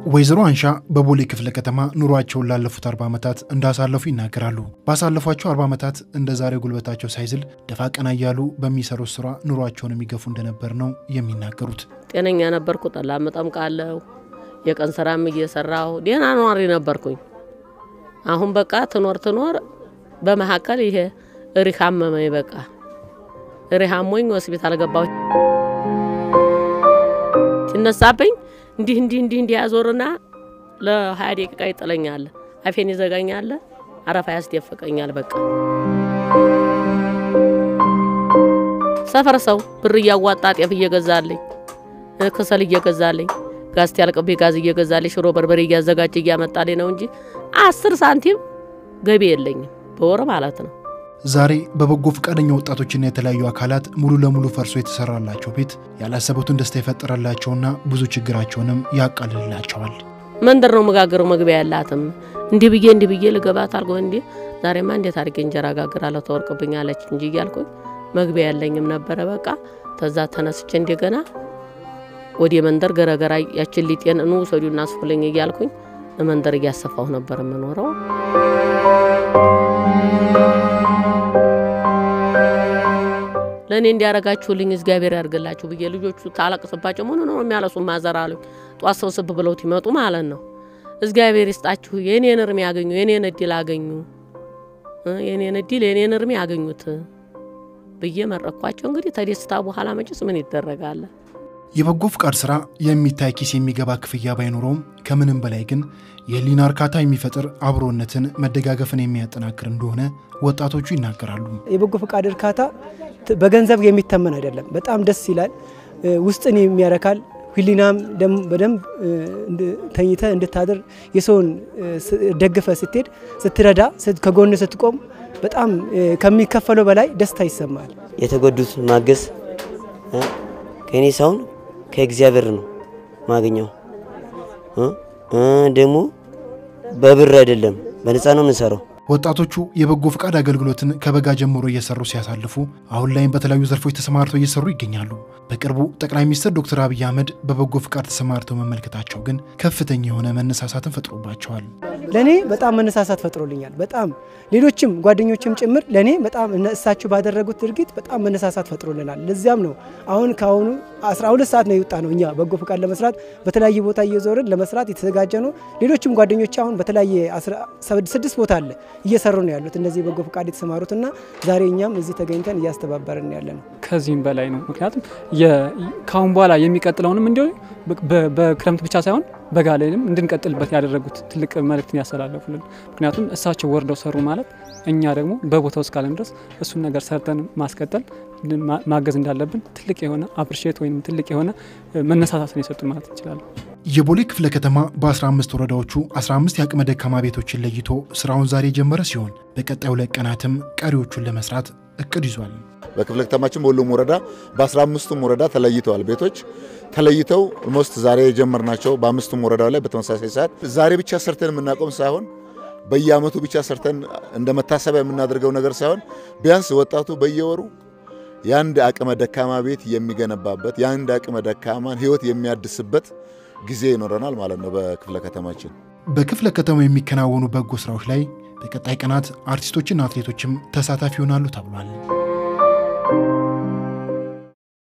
ወይዘሮ አንሻ በቦሌ ክፍለ ከተማ ኑሯቸውን ላለፉት አርባ ዓመታት እንዳሳለፉ ይናገራሉ። ባሳለፏቸው አርባ ዓመታት እንደ ዛሬው ጉልበታቸው ሳይዝል ደፋ ቀና እያሉ በሚሰሩት ስራ ኑሯቸውን የሚገፉ እንደነበር ነው የሚናገሩት። ጤነኛ ነበርኩ። ጠላ መጠምቃለሁ፣ የቀን ስራም እየሰራሁ ደህና ኗሪ ነበርኩኝ። አሁን በቃ ትኖር ትኖር በመካከል ይሄ እሪህ አመመኝ። በቃ እሪህ አሞኝ ሆስፒታል ገባሁ። ሲነሳብኝ እንዲህ እንዲህ እንዲህ እንዲህ ያዞርና ለሀያ ደቂቃ ይጥለኛል። አፌን ይዘጋኛል፣ አረፋ ያስደፍቀኛል። በቃ ሰፈር ሰው ብር እያዋጣ ጤፍ እየገዛልኝ ክሰል እየገዛልኝ ጋዝ ያልቅብኝ ጋዝ እየገዛልኝ ሽሮ በርበሬ እያዘጋጀ እያመጣልኝ ነው እንጂ አስር ሳንቲም ገቢ የለኝም በወር ማለት ነው። ዛሬ በበጎ ፈቃደኛ ወጣቶችና የተለያዩ አካላት ሙሉ ለሙሉ ፈርሶ የተሰራላቸው ቤት ያላሰቡትን ደስታ የፈጠረላቸውና ብዙ ችግራቸውንም ያቃልልላቸዋል። መንደር ነው መጋገረው መግቢያ ያላትም እንዲህ ብዬ እንዲህ ብዬ ልገባት አልጎ እንዲህ ዛሬማ እንዴት አድርጌ እንጀራ ጋግራለሁ ተወርቅብኛለች እንጂ እያልኩኝ መግቢያ ያለኝም ነበረ። በቃ ተዛ ተነስቼ እንደገና ወደ መንደር ገረገራ ያችን ሊጤን ኑ ውሰዱና አስፉልኝ እያልኩኝ መንደር እያሰፋሁ ነበር የምኖረው። ለእኔ እንዲያረጋችሁልኝ እግዚአብሔር ያርግላችሁ ብዬ ልጆቹ ታለቅስባቸው ምን ነው የሚያለሱ ማዘር አሉኝ። ጧት ሰው ስብ ብለው ይመጡ ማለት ነው። እግዚአብሔር ይስጣችሁ፣ የእኔን እርሜ ያገኙ፣ የእኔን እድል አገኙ፣ የእኔን እድል የእኔን እርሜ ያገኙት ብዬ መረኳቸው። እንግዲህ ተደስታ በኋላ መጭስ ምን ይደረጋል? የበጎ ፍቃድ ስራ የሚታይ ኪስ የሚገባ ክፍያ ባይኖረውም ከምንም በላይ ግን የህሊና እርካታ የሚፈጥር አብሮነትን፣ መደጋገፍን የሚያጠናክር እንደሆነ ወጣቶቹ ይናገራሉ። የበጎ ፈቃድ እርካታ በገንዘብ የሚተመን አይደለም። በጣም ደስ ይላል፣ ውስጥን የሚያረካል። ህሊናም በደንብ ተኝተ እንድታድር የሰውን ደግፈ ስትሄድ ስትረዳ፣ ከጎን ስትቆም በጣም ከሚከፈለው በላይ ደስታ ይሰማል። የተጎዱት ማገዝ ከእኔ ሳይሆን ከእግዚአብሔር ነው ማገኘው። ደግሞ በብር አይደለም በነፃ ነው የምንሰራው። ወጣቶቹ የበጎ ፈቃድ አገልግሎትን ከበጋ ጀምሮ እየሰሩ ሲያሳልፉ አሁን ላይም በተለያዩ ዘርፎች ተሰማርተው እየሰሩ ይገኛሉ። በቅርቡ ጠቅላይ ሚኒስትር ዶክተር አብይ አህመድ በበጎ ፈቃድ ተሰማርተው መመልከታቸው ግን ከፍተኛ የሆነ መነሳሳትን ፈጥሮባቸዋል። ለእኔ በጣም መነሳሳት ፈጥሮልኛል። በጣም ሌሎችም ጓደኞችም ጭምር ለእኔ በጣም እሳቸው ባደረጉት ድርጊት በጣም መነሳሳት ፈጥሮልናል። ለዚያም ነው አሁን ከአሁኑ 12 ሰዓት ነው የወጣ ነው እኛ በጎ ፈቃድ ለመስራት በተለያየ ቦታ እየዞርን ለመስራት የተዘጋጀ ነው። ሌሎችም ጓደኞች አሁን በተለያየ ስድስት ቦታ አለ እየሰሩ ነው ያሉት እነዚህ በጎ ፈቃድ የተሰማሩትና ዛሬ እኛም እዚህ ተገኝተን እያስተባበርን ያለ ነው። ከዚህም በላይ ነው። ምክንያቱም ከአሁን በኋላ የሚቀጥለውንም እንዲሁ በክረምት ብቻ ሳይሆን በጋ ላይም እንድንቀጥልበት ያደረጉት ትልቅ መልእክትን ያስተላለፉልን። ምክንያቱም እሳቸው ወርደው ሰሩ ማለት እኛ ደግሞ በቦታው እስካለን ድረስ እሱን ነገር ሰርተን ማስቀጠል ማገዝ እንዳለብን ትልቅ የሆነ አፕሪሼት ወይም ትልቅ የሆነ መነሳሳትን የሰጡን ማለት እንችላለን። የቦሌ ክፍለ ከተማ በ15 ወረዳዎቹ 15 የአቅመ ደካማ ቤቶችን ለይቶ ስራውን ዛሬ የጀመረ ሲሆን በቀጣዩ ሁለት ቀናትም ቀሪዎቹን ለመስራት እቅድ ይዟል። በክፍለ ከተማችን በሁሉም ወረዳ በ15ቱም ወረዳ ተለይተዋል። ቤቶች ተለይተው ኦልሞስት ዛሬ የጀመርናቸው በአምስቱም ወረዳው ላይ በተመሳሳይ ሰዓት ዛሬ ብቻ ሰርተን የምናቆም ሳይሆን በየአመቱ ብቻ ሰርተን እንደ መታሰቢያ የምናደርገው ነገር ሳይሆን ቢያንስ ወጣቱ በየወሩ የአንድ አቅመ ደካማ ቤት የሚገነባበት የአንድ አቅመ ደካማን ህይወት የሚያድስበት ጊዜ ይኖረናል ማለት ነው። በክፍለ ከተማችን በክፍለ ከተማው የሚከናወኑ በጎ ስራዎች ላይ በቀጣይ ቀናት አርቲስቶችና አትሌቶችም ተሳታፊ ይሆናሉ ተብሏል።